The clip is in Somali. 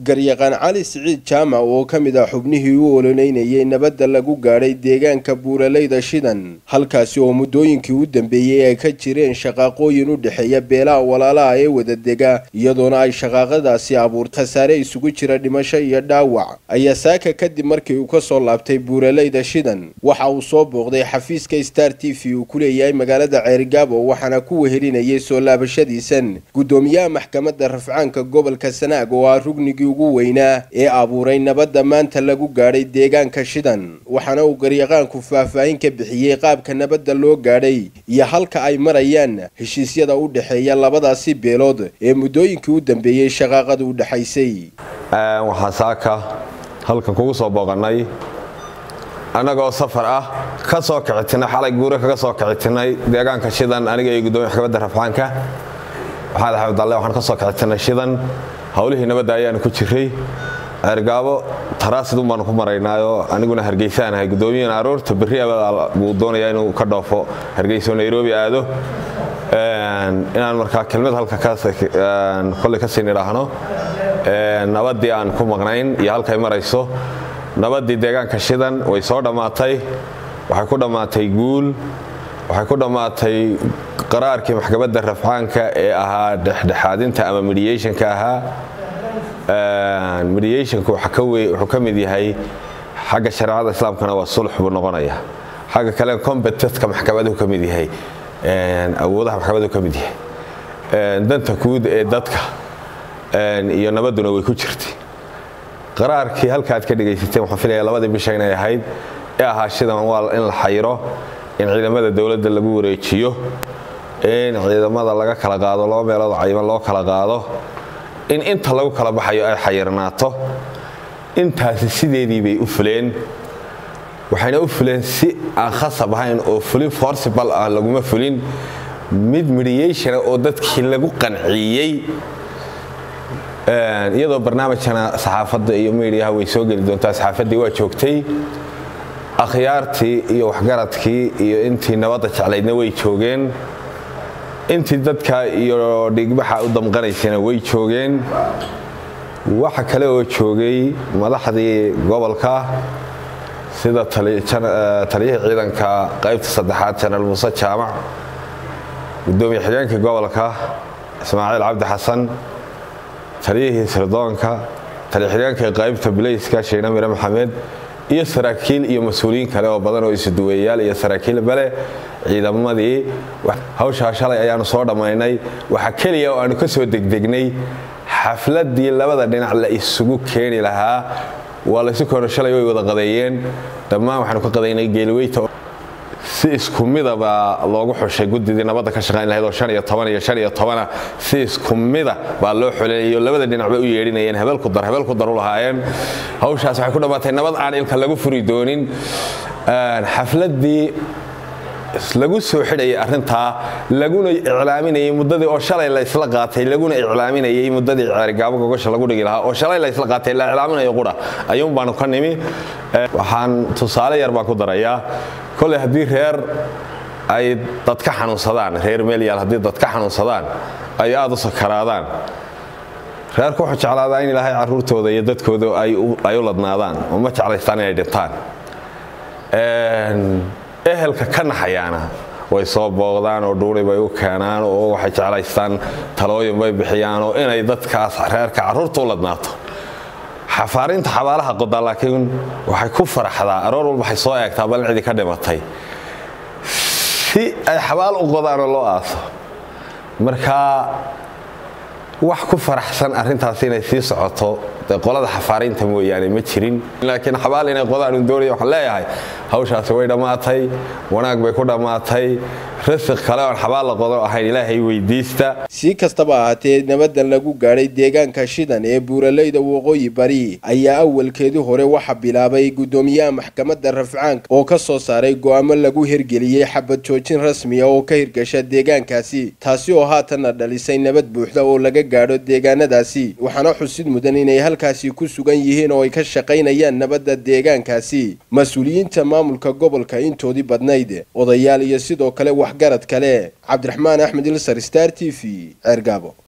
garyaqaan cali siciid jaamac oo ka mid ah xubnihii u ololeynayay nabadda lagu gaadhay deegaanka buuraleyda shidan halkaasi oo muddooyinkii u dambeeyey ay ka jireen shaqaaqooyin u dhexeeya beelaha walaalaha ee wadadega iyadoona ay shaqaaqadaasi abuurtay khasaare isugu jira dhimasho iyo dhaawac ayaa saaka kadib markii uu ka soo laabtay buuraleyda shidan waxa uu soo booqday xafiiska star t v uu ku leeyahay magaalada ceerigaabo waxaana ku wehelinayay soo laabashadiisan guddoomiyaha maxkamadda rafcaanka gobolka sanaag oo ah rugnigii ugu weynaa ee abuuray nabadda maanta lagu gaadhay deegaanka shidan waxaana uu garyaqaanku faahfaahin ka bixiyey qaabka nabadda loo gaadhay iyo halka ay marayaan heshiisyada u dhexeeya labadaasi beelood ee muddooyinkii u dambeeyey shaqaaqada u dhexaysay waxaan saaka halkan kugu soo booqannay annagoo safar ah ka soo kicitinay xalay guure kaga soo kicitinay deegaanka shidan aniga iyo guddoomiya maxkamadda rafcaanka maxamed axmed dalle waxaan ka soo kicitinay shidan howlihii nabadda ayaanu ku jiray ceergaabo taraasidun baanu ku maraynaayoo aniguna hargeysaanahay guddoomiyana aroorta berri buu doonayaa inuu ka dhoofo hargeyso nairobi aado inaan markaa kelmad halka kolley ka siin idhaahno nabaddii aan ku maqnayn iyo halkay marayso nabaddii deegaanka shidan way soo dhammaatay waxay ku dhammaatay guul waxay ku dhammaatay qaraarkii maxkamadda rafcaanka ee ahaa dhexdhexaadinta ama mediationka ahaa mediationku wuxuu ka mid yahay xagga shareecada islaamkana waa sulx buu noqonaya xagga kale competentka maxkamaduhu ka mid yahay awoodaha maxkamaduhu ka mid yahay danta guud ee dadka iyo nabadduna way ku jirtay qaraarkii halkaaad ka dhegaysateen waxaan filaya labadii bisha inay ahayd ee ahaa shidan waa in la xayiro in ciidamada dowladda lagu wareejiyo in ciidamada laga kala qaado laba meelood cayiman loo kala qaado in inta lagu kala baxayo ay xayirnaato intaasi sideedii bay u fuleen waxayna u fuleen si aan khasab ahayn oo fulin forcibal ah laguma fulin mid mediationa oo dadkii lagu qanciyey iyadoo barnaamijkana saxaafadda iyo mediaha way soo geli doontaa saxaafaddii waa joogtay akhyaartii iyo waxgaradkii iyo intii nabadda jeclaydna way joogeen intii dadka iyo dhigbaxa u damqanaysana way joogeen waxa kale oo joogay madaxdii gobolka sida taliyihii ciidanka qaybta saddexaad janaal muuse jaamac gudoomiye xigeenkii gobolka ismaaciil cabdi xasan taliyihii sirdoonka taliya-xigeenkii qaybta bilayska shiina mire maxamed iyo saraakiil iyo mas-uuliyiin kale oo badan oo isuduwayaal iyo saraakiil bale ciidamadii hawshaa shalay ayaanu soo dhammaynay waxaa keliya oo aanu ka soo degdegnay xafladdii labada dhinac la isugu keeni lahaa waa laysu keeno shalay way wada qadeeyeen dhammaan waxaanu ka qadaynay geeliweyta si isku midaba loogu xushay guddidii nabadda ka shaqayn lahayd oo iyo iyo iyo tobana si isku mida baa loo xoleeyo labada dhinac bay u yeedhinayeen hebelku dar hebelku dar u lahaayeen hawshaas waxay ku dhammaatay nabad aan ilka lagu furi doonin xafladdii lagu soo xidhayay arrintaa laguna iclaaminayay muddadii oo shalay laysla qaatay laguna iclaaminayay muddadii ceerigaabo gogosha lagu dhigi lahaa oo shalay laysla qaatay la iclaaminayo qura ayuun baanu ka nimi waxaan tusaale yar baan ku darayaa koley haddii reer ay dadka xanuunsadaan reer meelyaal haddii dadka xanuunsadaan ay aada u sakaraadaan reerku wuxuu jeclaadaa in ilaahay carruurtooda iyo dadkooda ay u ladnaadaan oo ma jeclaystaan inay dhintaan ehelka ka naxayaana way soo booqdaan oo dhuuri bay u keenaan oo waxay jeclaystaan talooyin bay bixiyaan oo inay dadkaas reerka carruurta u ladnaato xafaarinta xabaalaha qodaa laakiin waxay ku faraxdaa aroor walba waxay soo eegtaa bal cidi ka dhimatay si ay xabaal u qodaanoo loo aaso marka wax ku faraxsan arrintaas inay sii socoto dee qolada xafaarinta mooyaane ma jirin laakiin xabaal inay qodaan un doonaya waxaan leeyahay hawshaasi way dhammaatay wanaag bay ku dhammaatay rasiq kale oon xabaal la qodo ahayn ilaahay weydiista si kastaba ahaatee nabadan lagu gaadhay deegaanka shidan ee buuraleyda waqooyi bari ayaa awalkeedii hore waxa bilaabay guddoomiyaha maxkamadda rafcaanka oo ka soo saaray go'aamo lagu hirgeliyey xabad joojin rasmiya oo ka hirgasha deegaankaasi taasi oo haatanna dhalisay nabad buuxda oo laga gaadho deegaanadaasi waxaana xusid mudan inay halkaasi ku sugan yihiin oo ay ka shaqaynayaan nabadda deegaankaasi mas-uuliyiinta maamulka gobolka intoodii badnayd odayaal iyo sidoo kale waxgarad kale cabdiraxmaan axmed ilsar star t v ceergaabo